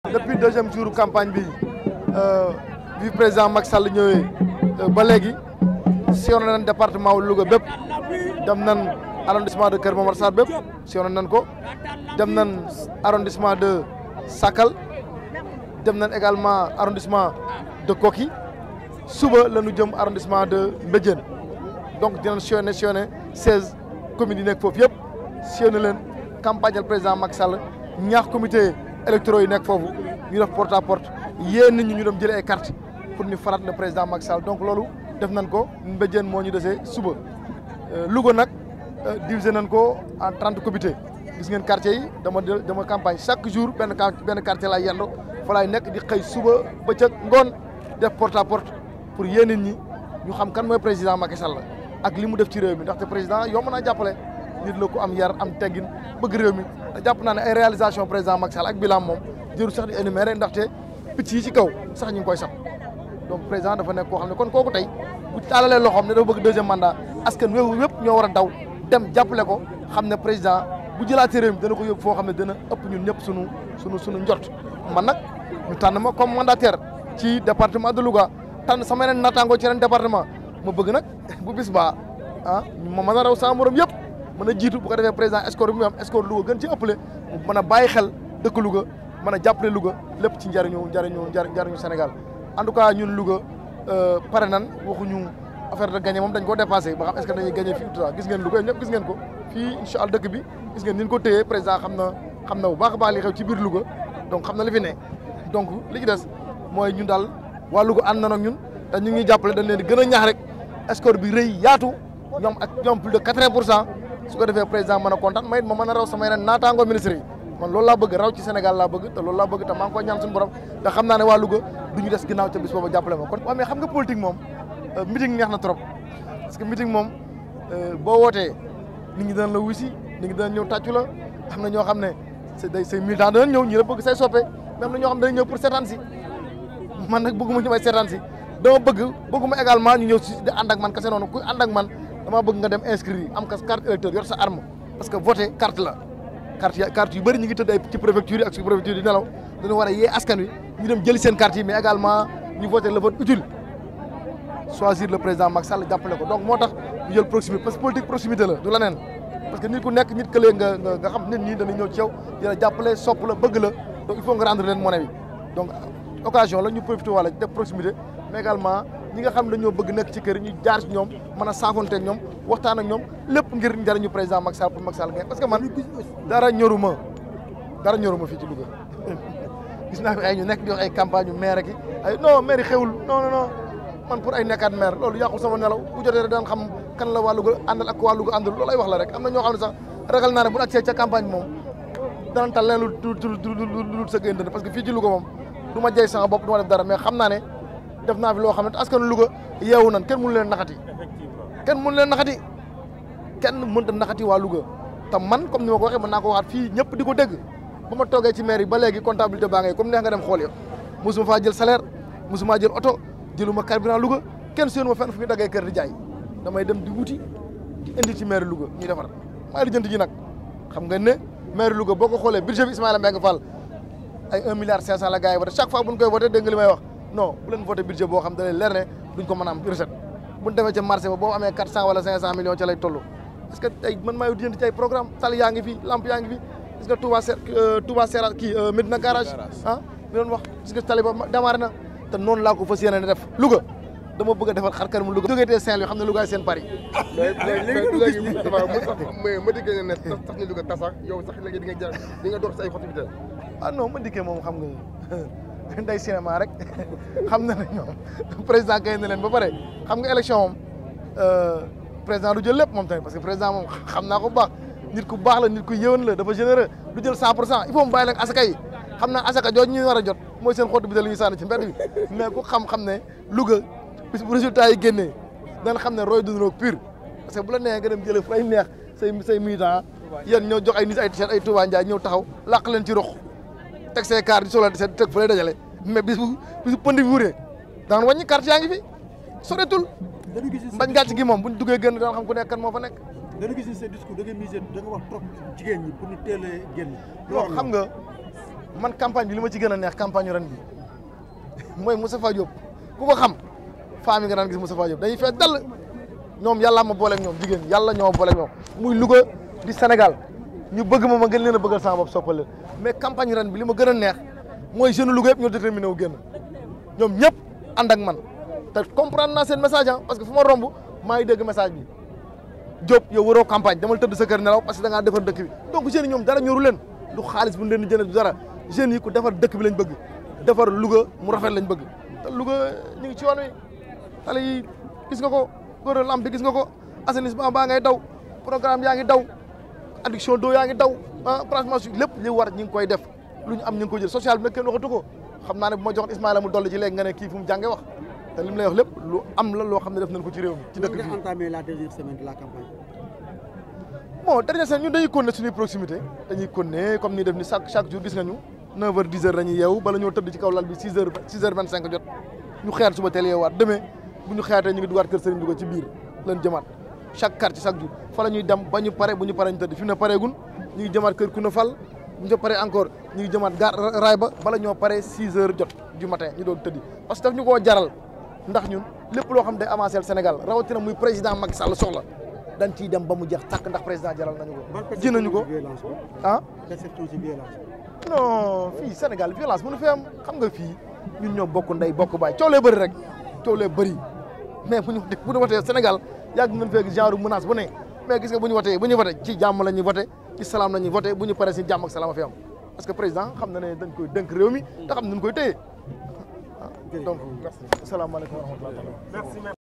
depuis deuxième jour campagne bi bi président Macky Sall ñëwee ba léegi sillonné nañ département wu Louga bépp dem nañ arrondissement de Kër Momar Sarr bépp sillonné nañ ko dem nañ arrondissement de Sakal dem nañ également arrondissement de Koki suba la ñu jëm arrondissement de Mbédiène donc dinañ sillonné sillonné seize communes yi nekk foofu yëpp sillonné leen campagne président Macky Sall ñaax comité électoraux yi nekk foofu ñu def porte à porte yéen nit ñi ñu dem jëlee ay carte pour ñu farat le président Macky Sall donc loolu def nañ ko Mbédiène moo ñu desee suba Louga nag divisé nañ ko en trente comités gis ngeen quartier yi dama dama campagne chaque jour benn benn quartier laay yendu fa laay nekk di xëy suba bëccëg ngoon def porte à porte pour yéen nit ñi ñu xam kan mooy président Macky Sall ak li mu def ci réew mi ndaxte président yomb naa jàppale nit la ko am yar am teggin bëgg réew mi te jàpp naa ne ay réalisation président Macky Sall ak bilan moom jëru sax di énumérer ndaxte picc yi ci kaw sax ñu ngi koy sab donc président dafa nekk koo xam ne kon kooku tey bu taalalee loxoom ne dafa bëgg deuxième mandat askan wéewu yëpp ñoo war a daw dem jàppale ko xam ne président bu jëlaatee réew mi dana ko yóbbu foo xam ne dana ëpp ñun ñëpp sunu sunu sunu njort man nag ñu tànn ma comme mandataire ci département de Louga tànn sama yeneen naataangoo ci yeneen département ma bëgg nag bu bis baa ah ma mën a raw sama morom yëpp mën a jiitu bu ko defee président score bi mu am score Louga gën ci ëppale mu mën a bàyyi xel dëkk Louga mën a jàppale Louga lépp ci njariñu njariñu njariñu Sénégal en tout cas ñun Louga pare nan waxuñu affaire de gagné moom dañ ko dépassé ba xam est-ce que dañuy gagné fii tout gis ngeen Louga ñëpp gis ngeen ko fii incha allah dëkk bi gis ngeen ni ñu ko téyee président xam na xam na bu baax a baax li xew ci biir Louga donc xam na li fi ne donc li ci des mooy ñun daal waa Louga ànd na ak ñun te ñu ngi jàppale dañ leen di gën a ñaax rek score bi rëy yaatu ñoom ak ñoom plus de quatre-vingts pour cent su ko defee président mën a kontaan may it ma mën a raw sama yeneen naataangoo ministre yi man loolu laa bëgg raw ci Sénégal laa bëgg te loolu laa bëgg te maa ngi koy ñaan suñu borom te xam naa ne waa Louga du ñu des ginnaaw ca bis boobu jàppale ma kon mais xam nga politique moom meeting neex na trop parce que meeting moom boo wootee nit ñi danañ la wusi nit ñi danañ ñëw tàccu la am na ñoo xam ne c'est day say militant danañ ñëw ñi la bëgg say soppe mais am na ñoo xam ne dañuy ñëw pour seetaan si man nag bëgguma ñu may seetaan si dama bëgg bëgguma également ñu ñëw si di ànd ak man kese noonu kuy ànd ak man dama bëgg nga dem inscrire am kas carte électeur yor sa arme parce que voter carte la carte carte yu bëri ñu ngi tëdd ay ci préfecture yi ak ci préfecture yi nelaw dañu war a yee askan wi ñu dem jëli seen carte yi mais également ñu voter le vote utile choisir le président Macky Sall jàppale ko donc moo tax ñu jël proximité parce que politique proximité la du leneen parce que nit ku nekk nit këlee nga nga xam nit ñi dañuy ñëw ci yow di la jàppale sopp la bëgg la donc il faut nga rendre leen monnaie bi donc occasion la ñu profité wala def proximité mais également ñi nga xam ne dañoo bëgg nekk ci kër ñu jaar ci ñoom mën a saafonte ak ñoom waxtaan ak ñoom lépp ngir njëriñu président Macky Sall pour Macky Sall parce que man dara ñoruma dara ñoruma fii ci Louga gis naa fi ay ñu nekk di wax ay campagne yu maire ki ay non maire yi xewul non non non man pour ay nekkaat maire loolu yàqul sama nelaw bu jotee rek daan xam kan la waa Louga àndal ak waa Louga àndal loolu ay wax la rek am na ñoo xam ne sax ragal naa ne bu accès ca campagne moom danañ tal leen lu lu lu sa gën parce que fii ci Louga moom du ma jey sama bopp du ma def dara mais xam naa ne def naa fi loo xam ne askan Louga yeewu nan kenn mënu leen naxati kenn mënu leen naxati kenn mënta naxati waa Louga te man comme ni ma ko waxee mën naa ko waxaat fii ñëpp di ko dégg ba ma toogee ci maire yi ba léegi comptabilité baa ngay comme neex nga dem xool yo mosuma faa jël salaire mosuma jël oto jëluma carburant Louga kenn séenu ma fenn fu ñu daggee kër di jaay damay dem di wuti di indi ci maire Louga ñuy defar maa ngi jënd ji nag xam nga ne maire Louga boo ko xoolee budget bi Ismaïla Mbengue Fall ay 1 milliard 500 la gars yi voté chaque fois bu ñu koy voté dégg nga li may wax non bu leen voté budget boo xam da leen leer ne duñ ko mën a am recette bu ñu demee ca marché ba boo amee 400 wala 500 millions ca lay toll parce que ay man maa ngi jënd ci ay programme tali yaa ngi fi lamp yaa ngi fi gis nga Touba Ser Touba Serra kii Medina garage ah mi doon wax gis nga tali ba démarré na te noonu laa ko fas yéene def Louga dama bëgg a defar xar kanamu Louga jógee tee Saint-Louis xam ne Louga seen Paris mais léegi léegi mais ma dikkee ne tax tax ni Louga tasax yow sax léegi di nga jar di nga dox say xotivité ah non ma dikkee moom xam nga day cinéma rek xam na ne ñoom président kay na leen ba pare xam nga élection moom président du jël lépp moom tamit parce que président moom xam naa ko bu baax nit ku baax la nit ku yëwan la dafa généreux du jël 100 pour cent il faut mu bàyyi leen asaka yi xam naa asaka jooju ñuy war a jot mooy seen xottu bi te li ñuy sànni ci mbedd bi mais ku xam-xam ne Louga bis bu résultat yi génnee dana xam ne roy dunroog pur parce que bu la neexee nga dem jëlee fu lay neex say say militant yéen ñoo jox ay nit ay t-shirt ay Touba Ndiaye ñëw taxaw làq leen ci rox teg see carte di soxla di seet teg fu lay dajale mais bis bu bis bu pënd bi wuree daan wàññi carte yaa ngi fi soreetul mbañ gàcc gi moom buñ duggee gën daan xam ku nekk kan moo fa nekk dañu gis ni seen discours da nga misé da nga wax trop jigéen ñi pour ñu teel a génn non xam nga man campagne bi li ma ci gën a neex campagne ren bi mooy Moustapha Diop ku ko xam femme yi nga daan gis Moustapha Diop dañuy fees dal ñoom yàlla ma booleeg ñoom jigéen yàlla ñoo ma booleeg ñoom muy Louga di Sénégal ñu bëgg ma ma gën leen a bëggal sama bopp soppal leen mais campagne ren bi li ma gën a neex mooy jeune Louga yëpp ñoo déterminé wu génn ñoom ñëpp ànd ak man te comprendre naa seen message ah parce que fu ma romb maa ngi dégg message bi Diop yow waroo campagne damal tëdd sa kër nelaw parce que da ngaa defar dëkk bi donc jeunes yi ñoom dara ñoru leen du xaalis bu ñu leen di jënd du dara jeunes yi ku defar dëkk bi lañ bëgg defar Louga mu rafet lañ bëgg te Louga ñu ngi ci yoon wi xale yi gis nga ko góor lamp bi gis nga ko assainissement baa ngay daw programme yaa ngi daw adduction d'eau yaa ngi daw ah franchement su lépp li war ñi ngi koy def lu ñu am ñu ngi koy jël social bi nag kenn waxatu ko xam naa ne bu ma joxoon Ismaïla mu dolli ci léegi nga ne kii fu mu jànge wax te li mu lay wax lépp lu am la loo xam ne def nañ ko ci réew mi ci dëkk bi entamé la dernière semaine de la campagne. bon dernière semaine ñun dañuy continuer suñuy proximité dañuy continuer comme ni def ni chaque chaque jour gis nga ñu 9 heures 10 heures dañuy yeewu bala ñoo tëdd ci kaw lal bi 6 heures 6 heures 25 jot ñu xeer suba teel yeewaat demee bu ñu xeyaatee ñu ngi dugaat kër Serigne Louga ci biir leen jëmaat chaque quartier chaque jour fa la ñuy dem ba ñu pare bu ñu pare ñu tëdd fi mu ne pareegun ñu ngi jëmaat kër Kouna Fall bu ñu paree encore ñu ngi jëmaat gaar raay ba bala ñoo pare 6 heures jot du matin ñu doon tëddi parce que daf ñu koo jaral ndax ñun lépp loo xam day avancer Sénégal rawatina muy président Macky Sall soxla dañ ciy dem ba mu jeex tàkk ndax président jaral nañu ko ji nañu ko ah perception ci violence non fii Sénégal violence mënu fi am xam nga fii ñun ñoo bokk ndey bokk baay coow lee bëri rek coow lee bëri mais bu ñu bu ñu watee Sénégal yàgg nañ fekk genre menace bu ne mais gis nga bu ñu watee bu ñu watee ci jàmm la ñuy voté ci salaam la ñuy voté bu ñu paree si jàmm ak salaam a fi am parce que président xam na ne dañ koy dënk réew mi te xam nañ koy téye donc asalaamaaleykum wa rahmatulah